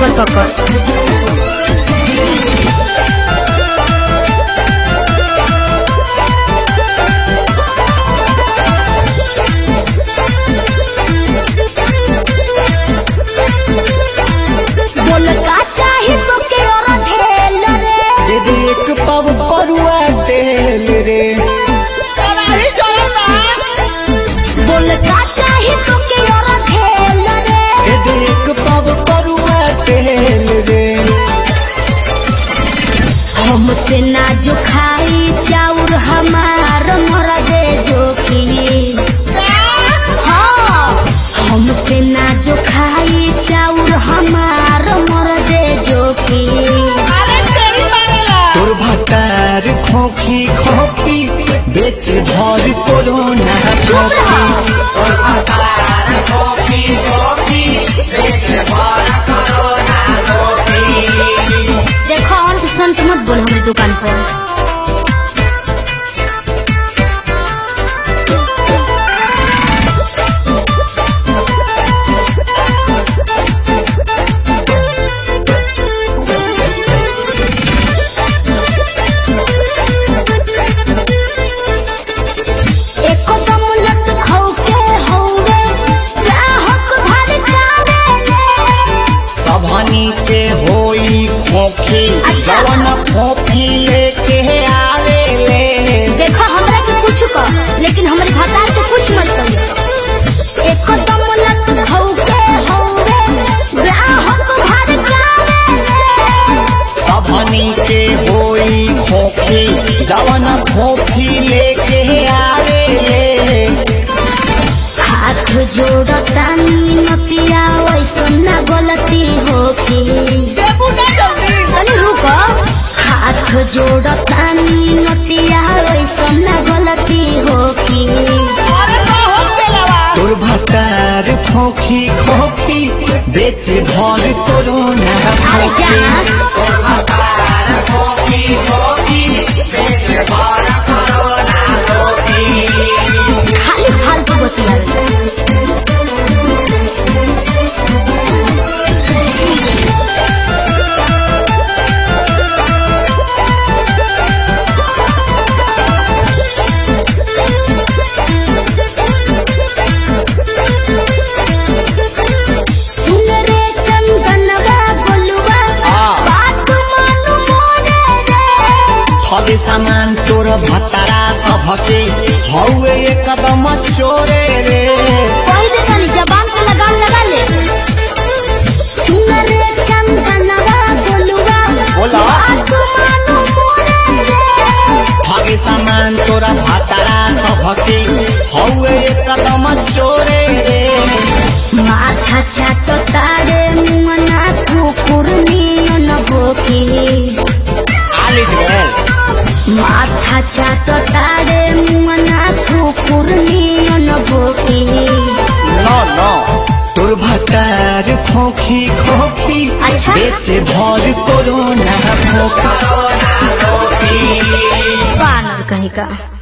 हमर पकड़ बोल का चाही तो के और धेल रे दीदी एक पाव परुआ तेल रे बोल का चाही तो के और धेल रे दीदी एक पाव परुआ तेल रे हमसे ना जो खाई चाउर हमार मर दे जोखी हाँ हमसे ना जो खाई चाउर हमार मर दे जोखी तोर भतार खोखी खोखी बेच भर कोरोना चुप रहा। तोर भतार खोखी खोखी बेच भर कोरोना खोखी देखो और के संत मत बोल हमारी दुकान पर एको दम लट खौके हौवे ग्राहक भर कावेले सबनी के होई खोखी अच्छा। जवन खोखी लेके आवे ले देखो हमरा के कुछ कह लेकिन हमारे भतार के कुछ मत कहियो एको दम लट खौके हौवे ग्राहक भर कावेले सबनी के होई खोखी जवन खोखी लेके आवे ले हाथ जोड़तानी नतिया वैसन ना गलती होखी तनी रुको हाथ जोड़तानी नतिया वैसन ना गलती होखी तोर भतार खोखी खोखी बेच भर कोरोना अरे खोखी जा। तोर भतार खोखी खोखी बेच भर कोरोना खोखी खाली फालतू बतिया सुन रे चंदनवा गोलुआ हाँ। बात मानु मोरे रे फल सामान तोर भतारा सबके हौवे एकदम चोरे रे कोई दे तनी जबान पे लगाम लगा ले सुन रे चंदनवा गोलुआ बोला। बात मानु मोरे रे फल सामान तोर भतारा सबके हौवे एकदम चोरे रे माथा चाटो तारे मना कुकुर नियन बोकी आलिज गेल माथा चाटो तारे मना कुकुर नियन बोकी नो नो तोर भतार खोखी खोखी अच्छा। बेच भर कोरोना खोखी बानर कहीं का